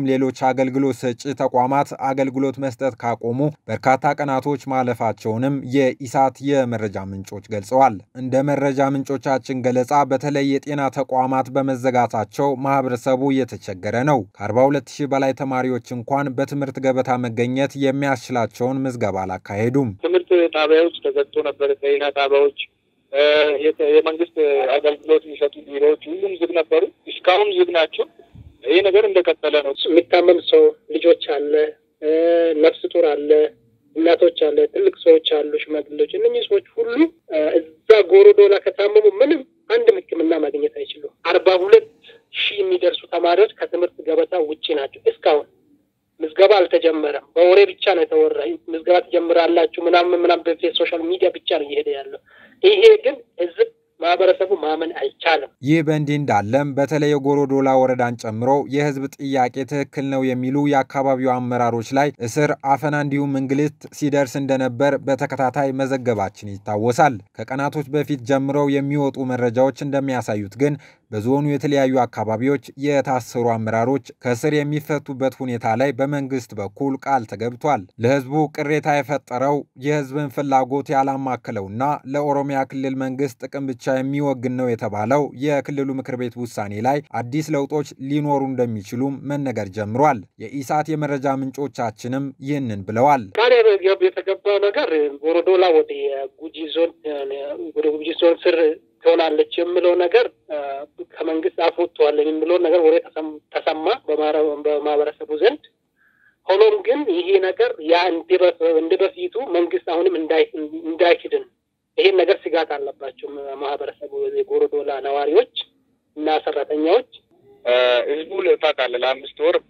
ሌሎች አገልግሎት ሰጪ ተቋማት አገልግሎት መስጠት ካቆሙ በርካታ ቀናቶች ማለፋቸውንም የኢሳት የመረጃ ምንጮች ገልጸዋል። እንደ መረጃ ምንጮቻችን ገለጻ በተለይ የጤና ተቋማት በመዘጋታቸው ማህበረሰቡ እየተቸገረ ነው። ከ42 ሺህ በላይ ተማሪዎች እንኳን በትምህርት ገበታ መገኘት የሚያስችላቸውን ምዝገባ አላካሄዱም። ትምህርት ጣቢያዎች ተዘግቶ ነበር። ጤና ጣቢያዎች የመንግስት አገልግሎት የሚሰጡ ቢሮዎች ሁሉም ዝግ ነበሩ። እስካሁን ዝግ ናቸው። ይሄ ነገር እንደቀጠለ ነው። የሚታመም ሰው ልጆች አለ፣ ነፍስ ጡር አለ፣ እናቶች አለ፣ ትልቅ ሰዎች አሉ፣ ሽማግሌዎች። እነኚህ ሰዎች ሁሉ እዛ ጎሮዶላ ከታመሙ ምንም አንድም ሕክምና ማግኘት አይችሉም። አርባ ሁለት ሺህ የሚደርሱ ተማሪዎች ከትምህርት ገበታ ውጪ ናቸው። እስካሁን ምዝገባ አልተጀመረም። በወሬ ብቻ ነው የተወራ። ምዝገባ ትጀምራላችሁ ምናምን ምናምን በፌስ ሶሻል ሚዲያ ብቻ ነው እየሄደ ያለው። ይሄ ግን ህዝብ ማህበረሰቡ ማመን አልቻለም። ይህ በእንዲህ እንዳለም በተለይ የጎሮዶላ ወረዳን ጨምሮ የህዝብ ጥያቄ ትክክል ነው የሚሉ የአካባቢው አመራሮች ላይ እስር፣ አፈና እንዲሁም እንግልት ሲደርስ እንደነበር በተከታታይ መዘገባችን ይታወሳል። ከቀናቶች በፊት ጀምረው የሚወጡ መረጃዎች እንደሚያሳዩት ግን በዞኑ የተለያዩ አካባቢዎች የታሰሩ አመራሮች ከስር የሚፈቱበት ሁኔታ ላይ በመንግስት በኩል ቃል ተገብቷል። ለህዝቡ ቅሬታ የፈጠረው የህዝብን ፍላጎት ያላማከለውና ለኦሮሚያ ክልል መንግስት ጥቅም ብቻ የሚወግን ነው የተባለው የክልሉ ምክር ቤት ውሳኔ ላይ አዲስ ለውጦች ሊኖሩ እንደሚችሉም መነገር ጀምሯል። የኢሳት የመረጃ ምንጮቻችንም ይህንን ብለዋል። ቃል የተገባው ነገር ጎሮዶላ ወደ ጉጂ ዞን ወደ ጉጂ ዞን ስር ትሆናለች የምለው ነገር ከመንግስት አፍ ወጥተዋል የሚለው ነገር ወሬ ተሰማ በማህበረሰቡ ዘንድ። ሆኖም ግን ይሄ ነገር ያ እንደ በፊቱ መንግስት አሁንም እንዳይክድን ይሄን ነገር ስጋት አለባቸው ማህበረሰቡ የጎሮዶላ ነዋሪዎች እና ሰራተኛዎች። ህዝቡ ታውቃለህ ለአምስት ወር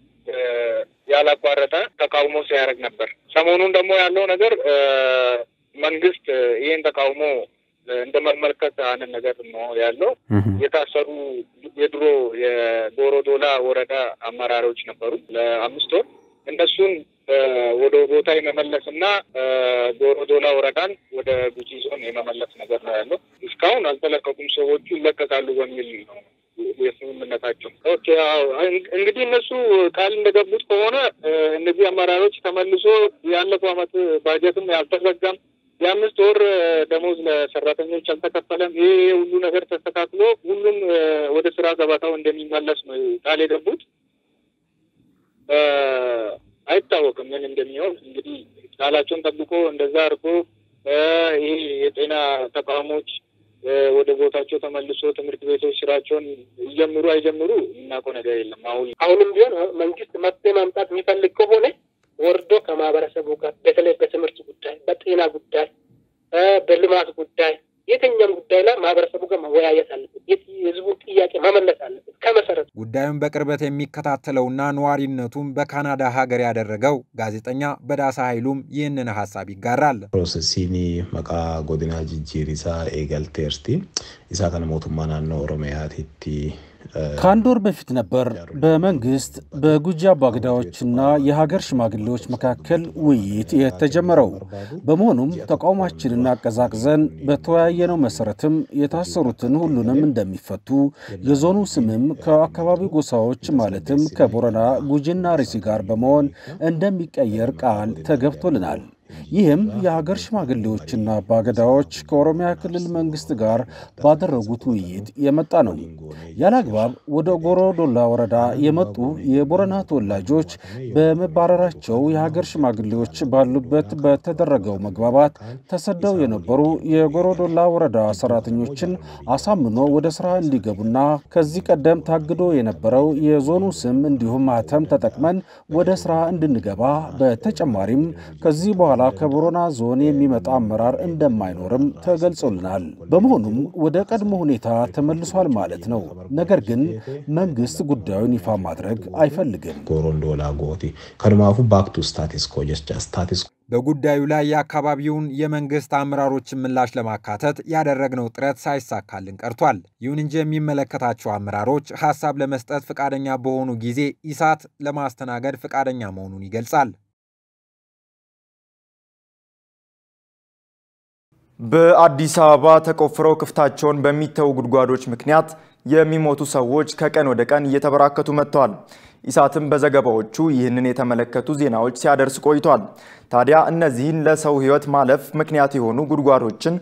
ያላቋረጠ ተቃውሞ ሲያደርግ ነበር። ሰሞኑን ደግሞ ያለው ነገር መንግስት ይህን ተቃውሞ እንደ መመልከት አንድ ነገር ነው ያለው። የታሰሩ የድሮ የጎሮዶላ ወረዳ አመራሮች ነበሩ ለአምስት ወር እነሱን ወደ ቦታ የመመለስ እና ጎሮዶላ ወረዳን ወደ ጉጂ ዞን የመመለስ ነገር ነው ያለው። እስካሁን አልተለቀቁም። ሰዎቹ ይለቀቃሉ በሚል ነው የስምምነታቸው። ኦኬ እንግዲህ እነሱ ቃል እንደገቡት ከሆነ እነዚህ አመራሮች ተመልሶ ያለፈው አመት ባጀትም ያልተዘጋም የአምስት ወር ደሞዝ ለሰራተኞች አልተከፈለም። ይህ ሁሉ ነገር ተስተካክሎ ሁሉም ወደ ስራ ገበታው እንደሚመለስ ነው ቃል የገቡት። አይታወቅም ምን እንደሚሆን እንግዲህ ቃላቸውን ጠብቆ እንደዛ አድርጎ ይሄ የጤና ተቋሞች ወደ ቦታቸው ተመልሶ ትምህርት ቤቶች ስራቸውን ይጀምሩ አይጀምሩ የምናውቀው ነገር የለም። አሁን አሁንም ቢሆን መንግስት መፍትሄ ማምጣት የሚፈልግ ከሆነ ወርዶ ከማህበረሰቡ ጋር በተለይ በትምህርት ጉዳይ፣ በጤና ጉዳይ፣ በልማት ጉዳይ የትኛም ጉዳይ ላይ ማህበረሰቡ ጋር መወያየት አለበት። የህዝቡን ጥያቄ መመለስ አለበት ከመሰረቱ። ጉዳዩን በቅርበት የሚከታተለውና ነዋሪነቱም በካናዳ ሀገር ያደረገው ጋዜጠኛ በዳሳ ኃይሉም ይህንን ሀሳብ ይጋራል። ፕሮሰሲኒ መቃ ጎዲና ጅጂሪሳ ኤገልቴርቲ ኢሳ ከነ ሞቱማ ናኖ ኦሮሚያቲቲ ከአንድ ወር በፊት ነበር በመንግስት በጉጂ አባገዳዎችና የሀገር ሽማግሌዎች መካከል ውይይት የተጀመረው። በመሆኑም ተቃውሟችንን አቀዛቅዘን በተወያየነው መሰረትም የታሰሩትን ሁሉንም እንደሚፈቱ የዞኑ ስምም ከአካባቢው ጎሳዎች ማለትም ከቦረና ጉጂና ሪሲ ጋር በመሆን እንደሚቀየር ቃል ተገብቶልናል። ይህም የሀገር ሽማግሌዎችና አባገዳዎች ከኦሮሚያ ክልል መንግስት ጋር ባደረጉት ውይይት የመጣ ነው። ያለ አግባብ ወደ ጎሮዶላ ወረዳ የመጡ የቦረና ተወላጆች በመባረራቸው የሀገር ሽማግሌዎች ባሉበት በተደረገው መግባባት ተሰደው የነበሩ የጎሮዶላ ወረዳ ሰራተኞችን አሳምኖ ወደ ስራ እንዲገቡና ከዚህ ቀደም ታግዶ የነበረው የዞኑ ስም እንዲሁም ማህተም ተጠቅመን ወደ ስራ እንድንገባ በተጨማሪም ከዚህ በኋላ ከቦረና ዞን የሚመጣ አመራር እንደማይኖርም ተገልጾልናል። በመሆኑም ወደ ቀድሞ ሁኔታ ተመልሷል ማለት ነው። ነገር ግን መንግስት ጉዳዩን ይፋ ማድረግ አይፈልግም። ጎሮንዶላ ጎቲ ከድማፉ ባክቱ ስታቲስ ኮ ጀቻ ስታቲስ በጉዳዩ ላይ የአካባቢውን የመንግስት አመራሮችን ምላሽ ለማካተት ያደረግነው ጥረት ሳይሳካልን ቀርቷል። ይሁን እንጂ የሚመለከታቸው አመራሮች ሀሳብ ለመስጠት ፈቃደኛ በሆኑ ጊዜ ኢሳት ለማስተናገድ ፈቃደኛ መሆኑን ይገልጻል። በአዲስ አበባ ተቆፍረው ክፍታቸውን በሚተዉ ጉድጓዶች ምክንያት የሚሞቱ ሰዎች ከቀን ወደ ቀን እየተበራከቱ መጥተዋል። ኢሳትም በዘገባዎቹ ይህንን የተመለከቱ ዜናዎች ሲያደርስ ቆይቷል። ታዲያ እነዚህን ለሰው ሕይወት ማለፍ ምክንያት የሆኑ ጉድጓዶችን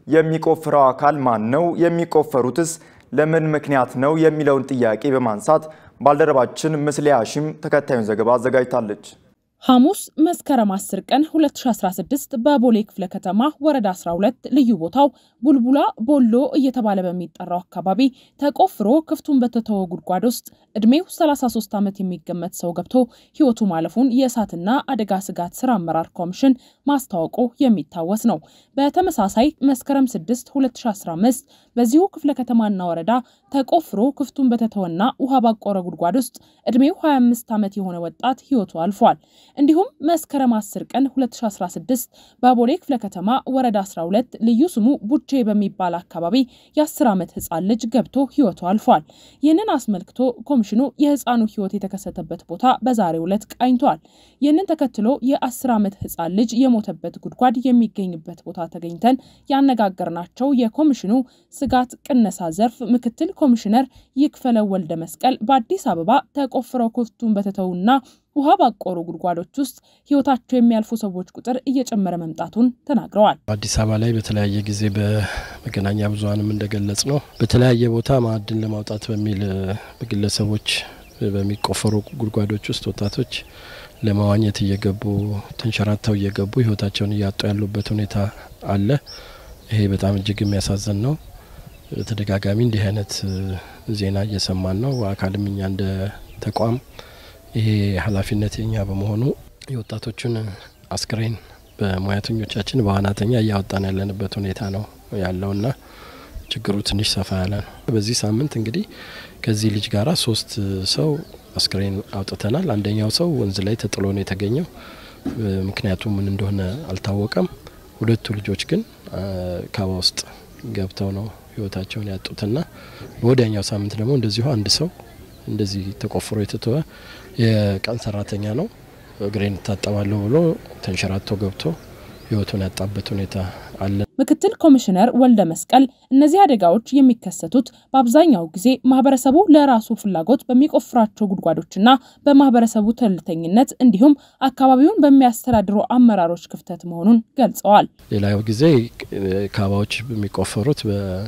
የሚቆፍረው አካል ማን ነው? የሚቆፈሩትስ ለምን ምክንያት ነው? የሚለውን ጥያቄ በማንሳት ባልደረባችን ምስሌ ሀሺም ተከታዩን ዘገባ አዘጋጅታለች። ሐሙስ መስከረም 10 ቀን 2016 በቦሌ ክፍለ ከተማ ወረዳ 12 ልዩ ቦታው ቡልቡላ ቦሎ እየተባለ በሚጠራው አካባቢ ተቆፍሮ ክፍቱን በተተወ ጉድጓድ ውስጥ እድሜው 33 ዓመት የሚገመት ሰው ገብቶ ሕይወቱ ማለፉን የእሳትና አደጋ ስጋት ስራ አመራር ኮሚሽን ማስታወቁ የሚታወስ ነው። በተመሳሳይ መስከረም 6 2015 በዚሁ ክፍለ ከተማና ወረዳ ተቆፍሮ ክፍቱን በተተወና ውሃ ባቆረ ጉድጓድ ውስጥ እድሜው 25 ዓመት የሆነ ወጣት ሕይወቱ አልፏል። እንዲሁም መስከረም 10 ቀን 2016 በቦሌ ክፍለ ከተማ ወረዳ 12 ልዩ ስሙ ቡቼ በሚባል አካባቢ የ10 ዓመት ህፃን ልጅ ገብቶ ህይወቱ አልፏል። ይህንን አስመልክቶ ኮሚሽኑ የህፃኑ ህይወት የተከሰተበት ቦታ በዛሬው ዕለት ቃኝቷል። ይህንን ተከትሎ የ10 ዓመት ህፃን ልጅ የሞተበት ጉድጓድ የሚገኝበት ቦታ ተገኝተን ያነጋገርናቸው የኮሚሽኑ ስጋት ቅነሳ ዘርፍ ምክትል ኮሚሽነር ይክፈለው ወልደ መስቀል በአዲስ አበባ ተቆፍረው ክፍቱን በተተውና ውሃ ባቆሩ ጉድጓዶች ውስጥ ህይወታቸው የሚያልፉ ሰዎች ቁጥር እየጨመረ መምጣቱን ተናግረዋል። አዲስ አበባ ላይ በተለያየ ጊዜ በመገናኛ ብዙኃንም እንደገለጽ ነው በተለያየ ቦታ ማዕድን ለማውጣት በሚል በግለሰቦች በሚቆፈሩ ጉድጓዶች ውስጥ ወጣቶች ለመዋኘት እየገቡ ተንሸራተው እየገቡ ህይወታቸውን እያጡ ያሉበት ሁኔታ አለ። ይሄ በጣም እጅግ የሚያሳዝን ነው። በተደጋጋሚ እንዲህ አይነት ዜና እየሰማን ነው። አካልም እኛ እንደ ተቋም ይሄ ኃላፊነት የኛ በመሆኑ የወጣቶቹን አስክሬን በሙያተኞቻችን በዋናተኛ እያወጣን ያለንበት ሁኔታ ነው ያለውና ችግሩ ትንሽ ሰፋ ያለ ነው። በዚህ ሳምንት እንግዲህ ከዚህ ልጅ ጋራ ሶስት ሰው አስክሬን አውጥተናል። አንደኛው ሰው ወንዝ ላይ ተጥሎ ነው የተገኘው። ምክንያቱ ምን እንደሆነ አልታወቀም። ሁለቱ ልጆች ግን ካባ ውስጥ ገብተው ነው ህይወታቸውን ያጡትና በወዲያኛው ሳምንት ደግሞ እንደዚሁ አንድ ሰው እንደዚህ ተቆፍሮ የተተወ የቀን ሰራተኛ ነው። እግሬን እታጠባለሁ ብሎ ተንሸራቶ ገብቶ ህይወቱን ያጣበት ሁኔታ አለ። ምክትል ኮሚሽነር ወልደ መስቀል እነዚህ አደጋዎች የሚከሰቱት በአብዛኛው ጊዜ ማህበረሰቡ ለራሱ ፍላጎት በሚቆፍራቸው ጉድጓዶችና በማህበረሰቡ ቸልተኝነት እንዲሁም አካባቢውን በሚያስተዳድሩ አመራሮች ክፍተት መሆኑን ገልጸዋል። ሌላው ጊዜ ካባዎች የሚቆፈሩት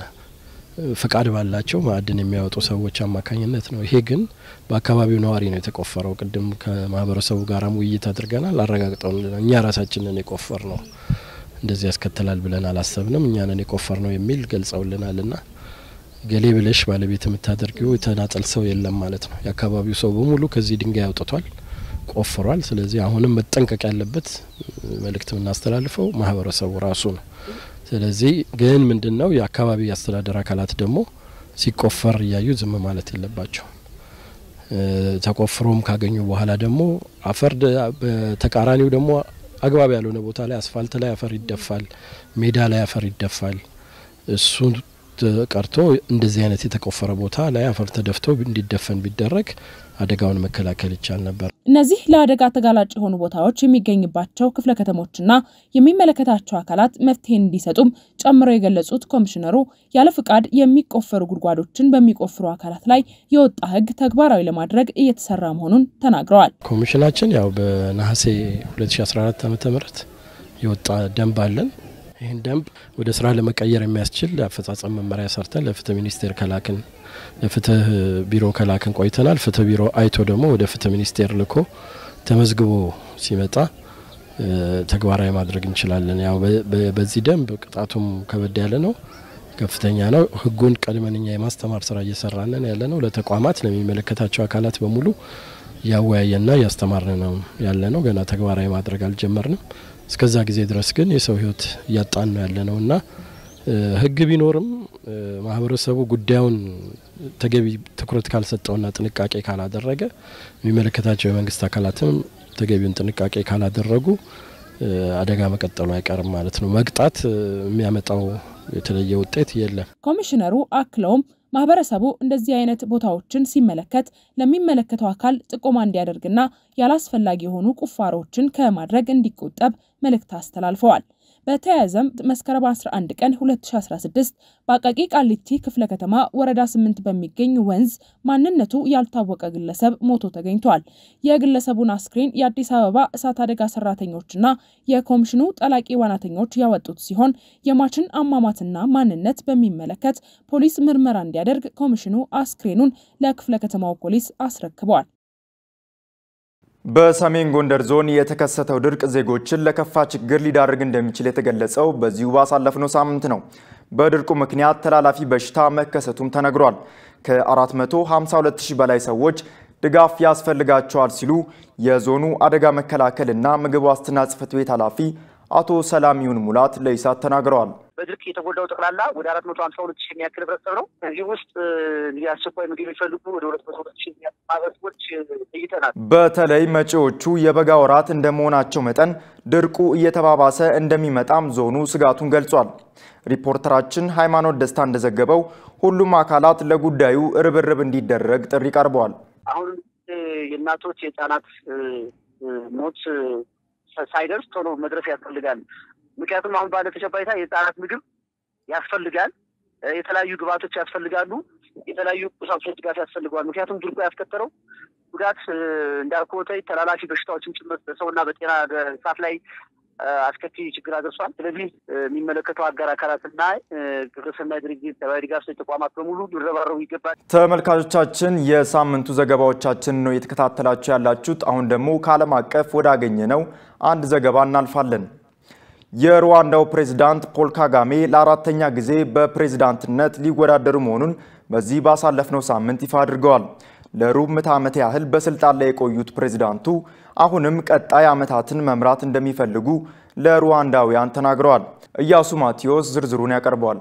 ፍቃድ ባላቸው ማዕድን የሚያወጡ ሰዎች አማካኝነት ነው። ይሄ ግን በአካባቢው ነዋሪ ነው የተቆፈረው። ቅድም ከማህበረሰቡ ጋራም ውይይት አድርገናል። አረጋግጠው እኛ ራሳችንን የቆፈር ነው እንደዚህ ያስከትላል ብለን አላሰብንም፣ እኛንን የቆፈር ነው የሚል ገልጸውልናል። ና ገሌ ብለሽ ባለቤት የምታደርጊው የተናጠል ሰው የለም ማለት ነው። የአካባቢው ሰው በሙሉ ከዚህ ድንጋይ አውጥቷል፣ ቆፍሯል። ስለዚህ አሁንም መጠንቀቅ ያለበት መልእክት የምናስተላልፈው ማህበረሰቡ ራሱ ነው። ስለዚህ ግን ምንድን ነው የአካባቢ አስተዳደር አካላት ደግሞ ሲቆፈር እያዩ ዝም ማለት የለባቸው። ተቆፍሮም ካገኙ በኋላ ደግሞ አፈር በተቃራኒው ደግሞ አግባብ ያልሆነ ቦታ ላይ አስፋልት ላይ አፈር ይደፋል፣ ሜዳ ላይ አፈር ይደፋል። እሱ ቀርቶ እንደዚህ አይነት የተቆፈረ ቦታ ላይ አፈር ተደፍቶ እንዲደፈን ቢደረግ አደጋውን መከላከል ይቻል ነበር። እነዚህ ለአደጋ ተጋላጭ የሆኑ ቦታዎች የሚገኝባቸው ክፍለ ከተሞችና የሚመለከታቸው አካላት መፍትሄ እንዲሰጡም ጨምረው የገለጹት ኮሚሽነሩ ያለ ፍቃድ የሚቆፈሩ ጉድጓዶችን በሚቆፍሩ አካላት ላይ የወጣ ሕግ ተግባራዊ ለማድረግ እየተሰራ መሆኑን ተናግረዋል። ኮሚሽናችን ያው በነሐሴ 2014 ዓ ም የወጣ ደንብ አለን። ይህን ደንብ ወደ ስራ ለመቀየር የሚያስችል አፈጻጸም መመሪያ ሰርተን ለፍትህ ሚኒስቴር ከላክን ለፍትህ ቢሮ ከላክን ቆይተናል። ፍትህ ቢሮ አይቶ ደግሞ ወደ ፍትህ ሚኒስቴር ልኮ ተመዝግቦ ሲመጣ ተግባራዊ ማድረግ እንችላለን። ያው በዚህ ደንብ ቅጣቱም ከበድ ያለ ነው፣ ከፍተኛ ነው። ህጉን ቀድመን እኛ የማስተማር ስራ እየሰራንን ያለ ነው። ለተቋማት ለሚመለከታቸው አካላት በሙሉ እያወያየና እያስተማርን ነው ያለ ነው። ገና ተግባራዊ ማድረግ አልጀመርንም። እስከዛ ጊዜ ድረስ ግን የሰው ህይወት እያጣን ነው ያለ ነው እና ህግ ቢኖርም ማህበረሰቡ ጉዳዩን ተገቢ ትኩረት ካልሰጠውና ጥንቃቄ ካላደረገ የሚመለከታቸው የመንግስት አካላትም ተገቢውን ጥንቃቄ ካላደረጉ አደጋ መቀጠሉ አይቀርም ማለት ነው። መቅጣት የሚያመጣው የተለየ ውጤት የለም። ኮሚሽነሩ አክለውም ማህበረሰቡ እንደዚህ አይነት ቦታዎችን ሲመለከት ለሚመለከተው አካል ጥቆማ እንዲያደርግና ያላስፈላጊ የሆኑ ቁፋሮችን ከማድረግ እንዲቆጠብ መልእክት አስተላልፈዋል። በተያያዘም መስከረም 11 ቀን 2016 በአቃቂ ቃሊቲ ክፍለ ከተማ ወረዳ 8 በሚገኝ ወንዝ ማንነቱ ያልታወቀ ግለሰብ ሞቶ ተገኝቷል። የግለሰቡን አስክሬን የአዲስ አበባ እሳት አደጋ ሰራተኞችና የኮሚሽኑ ጠላቂ ዋናተኞች ያወጡት ሲሆን የሟችን አሟሟትና ማንነት በሚመለከት ፖሊስ ምርመራ እንዲያደርግ ኮሚሽኑ አስክሬኑን ለክፍለ ከተማው ፖሊስ አስረክቧል። በሰሜን ጎንደር ዞን የተከሰተው ድርቅ ዜጎችን ለከፋ ችግር ሊዳርግ እንደሚችል የተገለጸው በዚሁ ባሳለፍነው ሳምንት ነው። በድርቁ ምክንያት ተላላፊ በሽታ መከሰቱም ተነግሯል። ከ452 ሺህ በላይ ሰዎች ድጋፍ ያስፈልጋቸዋል ሲሉ የዞኑ አደጋ መከላከልና ምግብ ዋስትና ጽሕፈት ቤት ኃላፊ አቶ ሰላሚውን ሙላት ለኢሳት ተናግረዋል። በድርቅ የተጎዳው ጠቅላላ ወደ አራት መቶ ሀምሳ ሁለት ሺህ የሚያክል ህብረተሰብ ነው። ከዚህ ውስጥ እንግዲህ አስቸኳይ ምግብ የሚፈልጉ ወደ ሁለት መቶ ሁለት ሺህ የሚያክል ማህበረሰቦች ለይተናል። በተለይ መጪዎቹ የበጋ ወራት እንደመሆናቸው መጠን ድርቁ እየተባባሰ እንደሚመጣም ዞኑ ስጋቱን ገልጿል። ሪፖርተራችን ሃይማኖት ደስታ እንደዘገበው ሁሉም አካላት ለጉዳዩ ርብርብ እንዲደረግ ጥሪ ቀርበዋል። አሁን የእናቶች የህፃናት ሞት ሳይደርስ ቶሎ መድረስ ያስፈልጋል። ምክንያቱም አሁን ባለ ተጨባጭታ የህፃናት ምግብ ያስፈልጋል፣ የተለያዩ ግብዓቶች ያስፈልጋሉ፣ የተለያዩ ቁሳቁሶች ድጋፍ ያስፈልገዋል። ምክንያቱም ድርቁ ያስከተለው ጉዳት እንዳልኮተ ተላላፊ በሽታዎችን ጭምር በሰውና በጤና እንስሳት ላይ አስከፊ ችግር አድርሷል። ስለዚህ የሚመለከተው አጋር አካላትና ግብረሰናይ ድርጅት ሰብአዊ ድጋፍ ሰጪ ተቋማት በሙሉ ሊረባረቡ ይገባል። ተመልካቾቻችን የሳምንቱ ዘገባዎቻችን ነው የተከታተላችሁ ያላችሁት። አሁን ደግሞ ከዓለም አቀፍ ወዳገኘ ነው አንድ ዘገባ እናልፋለን። የሩዋንዳው ፕሬዝዳንት ፖል ካጋሜ ለአራተኛ ጊዜ በፕሬዝዳንትነት ሊወዳደሩ መሆኑን በዚህ ባሳለፍነው ሳምንት ይፋ አድርገዋል። ለሩብ ምዕተ ዓመት ያህል በስልጣን ላይ የቆዩት ፕሬዝዳንቱ አሁንም ቀጣይ ዓመታትን መምራት እንደሚፈልጉ ለሩዋንዳውያን ተናግረዋል። ኢያሱ ማቴዎስ ዝርዝሩን ያቀርበዋል።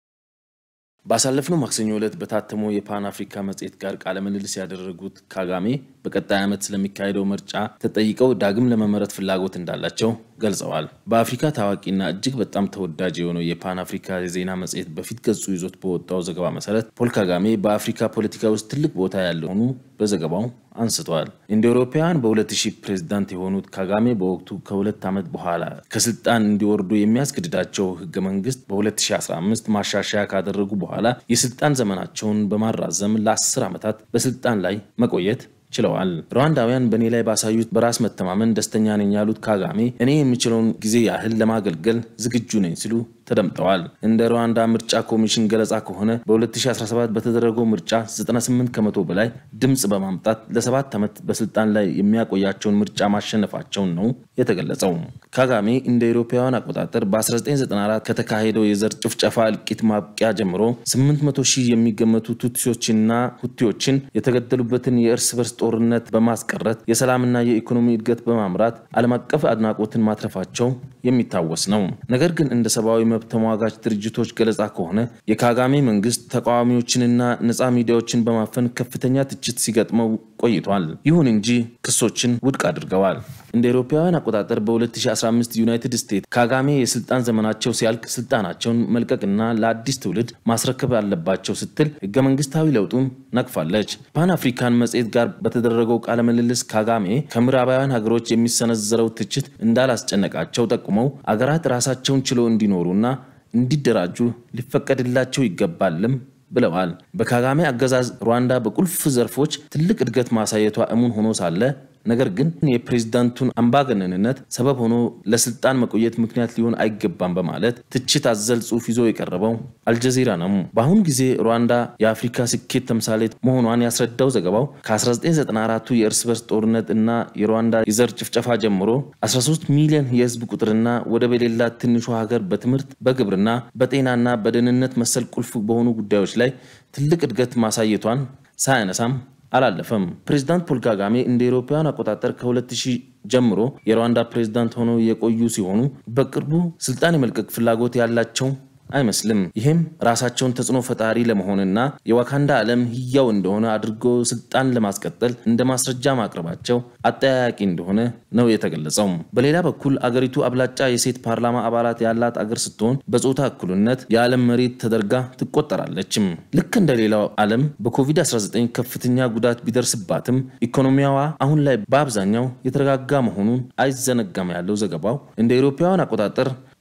ባሳለፍነው ማክሰኞ ዕለት በታተመው የፓን አፍሪካ መጽሔት ጋር ቃለ ምልልስ ያደረጉት ካጋሜ በቀጣይ ዓመት ስለሚካሄደው ምርጫ ተጠይቀው ዳግም ለመመረጥ ፍላጎት እንዳላቸው ገልጸዋል። በአፍሪካ ታዋቂና እጅግ በጣም ተወዳጅ የሆነው የፓን አፍሪካ የዜና መጽሔት በፊት ገጹ ይዞት በወጣው ዘገባ መሰረት ፖል ካጋሜ በአፍሪካ ፖለቲካ ውስጥ ትልቅ ቦታ ያለው ሆኑ በዘገባው አንስተዋል። እንደ አውሮፓውያን በ2000 ፕሬዝዳንት የሆኑት ካጋሜ በወቅቱ ከሁለት ዓመት በኋላ ከስልጣን እንዲወርዱ የሚያስገድዳቸው ህገ መንግስት በ2015 ማሻሻያ ካደረጉ በኋላ የስልጣን ዘመናቸውን በማራዘም ለ10 ዓመታት በስልጣን ላይ መቆየት ችለዋል። ሩዋንዳውያን በእኔ ላይ ባሳዩት በራስ መተማመን ደስተኛ ነኝ ያሉት ካጋሜ እኔ የምችለውን ጊዜ ያህል ለማገልገል ዝግጁ ነኝ ሲሉ ተደምጠዋል። እንደ ሩዋንዳ ምርጫ ኮሚሽን ገለጻ ከሆነ በ2017 በተደረገው ምርጫ 98 ከመቶ በላይ ድምፅ በማምጣት ለሰባት ዓመት በስልጣን ላይ የሚያቆያቸውን ምርጫ ማሸነፋቸውን ነው የተገለጸው። ካጋሜ እንደ አውሮፓውያን አቆጣጠር በ1994 ከተካሄደው የዘር ጭፍጨፋ እልቂት ማብቂያ ጀምሮ 800 ሺህ የሚገመቱ ቱትሲዎችና ሁቲዎችን የተገደሉበትን የእርስ በርስ ጦርነት በማስቀረት የሰላምና የኢኮኖሚ እድገት በማምራት ዓለም አቀፍ አድናቆትን ማትረፋቸው የሚታወስ ነው። ነገር ግን እንደ ሰብአዊ መብት ተሟጋች ድርጅቶች ገለጻ ከሆነ የካጋሜ መንግስት ተቃዋሚዎችንና ነፃ ሚዲያዎችን በማፈን ከፍተኛ ትችት ሲገጥመው ቆይቷል። ይሁን እንጂ ክሶችን ውድቅ አድርገዋል። እንደ አውሮፓውያን አቆጣጠር በ2015 ዩናይትድ ስቴትስ ካጋሜ የስልጣን ዘመናቸው ሲያልቅ ስልጣናቸውን መልቀቅና ለአዲስ ትውልድ ማስረከብ አለባቸው ስትል ህገ መንግስታዊ ለውጡን ነቅፋለች። ፓን አፍሪካን መጽሔት ጋር በተደረገው ቃለ ምልልስ ካጋሜ ከምዕራባውያን ሀገሮች የሚሰነዘረው ትችት እንዳላስጨነቃቸው ጠቁመው አገራት ራሳቸውን ችለው እንዲኖሩና እንዲደራጁ ሊፈቀድላቸው ይገባልም ብለዋል። በካጋሜ አገዛዝ ሩዋንዳ በቁልፍ ዘርፎች ትልቅ እድገት ማሳየቷ እሙን ሆኖ ሳለ ነገር ግን የፕሬዝዳንቱን አምባገነንነት ሰበብ ሆኖ ለስልጣን መቆየት ምክንያት ሊሆን አይገባም በማለት ትችት አዘል ጽሑፍ ይዞ የቀረበው አልጀዚራ ነው። በአሁኑ ጊዜ ሩዋንዳ የአፍሪካ ስኬት ተምሳሌት መሆኗን ያስረዳው ዘገባው ከ1994ቱ የእርስ በርስ ጦርነት እና የሩዋንዳ የዘር ጭፍጨፋ ጀምሮ 13 ሚሊዮን የህዝብ ቁጥርና ወደብ የሌላት ትንሿ ሀገር በትምህርት፣ በግብርና፣ በጤናና በደህንነት መሰል ቁልፍ በሆኑ ጉዳዮች ላይ ትልቅ እድገት ማሳየቷን ሳያነሳም አላለፈም። ፕሬዚዳንት ፖል ካጋሜ እንደ አውሮፓውያን አቆጣጠር ከ2000 ጀምሮ የሩዋንዳ ፕሬዚዳንት ሆነው የቆዩ ሲሆኑ በቅርቡ ስልጣን የመልቀቅ ፍላጎት ያላቸው አይመስልም። ይህም ራሳቸውን ተጽዕኖ ፈጣሪ ለመሆንና የዋካንዳ ዓለም ህያው እንደሆነ አድርጎ ስልጣን ለማስቀጠል እንደ ማስረጃ ማቅረባቸው አጠያያቂ እንደሆነ ነው የተገለጸው። በሌላ በኩል አገሪቱ አብላጫ የሴት ፓርላማ አባላት ያላት አገር ስትሆን በጾታ እኩልነት የዓለም መሬት ተደርጋ ትቆጠራለችም። ልክ እንደ ሌላው ዓለም በኮቪድ-19 ከፍተኛ ጉዳት ቢደርስባትም ኢኮኖሚያዋ አሁን ላይ በአብዛኛው የተረጋጋ መሆኑን አይዘነጋም ያለው ዘገባው እንደ አውሮፓውያን አቆጣጠር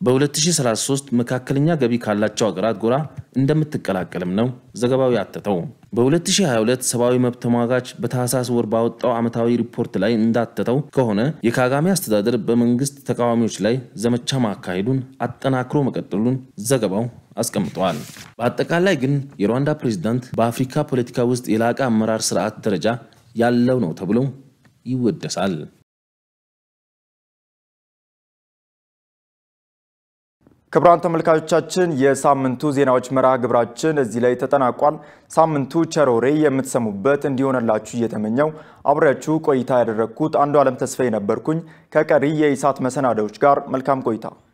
በ2033 መካከለኛ ገቢ ካላቸው ሀገራት ጎራ እንደምትቀላቀልም ነው ዘገባው ያተተው። በ2022 ሰብአዊ መብት ተሟጋች በታህሳስ ወር ባወጣው ዓመታዊ ሪፖርት ላይ እንዳተተው ከሆነ የካጋሜ አስተዳደር በመንግስት ተቃዋሚዎች ላይ ዘመቻ ማካሄዱን አጠናክሮ መቀጠሉን ዘገባው አስቀምጠዋል። በአጠቃላይ ግን የሩዋንዳ ፕሬዝዳንት በአፍሪካ ፖለቲካ ውስጥ የላቀ አመራር ስርዓት ደረጃ ያለው ነው ተብሎ ይወደሳል። ክቡራን ተመልካቾቻችን የሳምንቱ ዜናዎች መርሃ ግብራችን እዚህ ላይ ተጠናቋል። ሳምንቱ ቸሮሬ የምትሰሙበት እንዲሆነላችሁ እየተመኘው አብሬያችሁ ቆይታ ያደረግኩት አንዱ ዓለም ተስፋዬ ነበርኩኝ። ከቀሪ የኢሳት መሰናዶዎች ጋር መልካም ቆይታ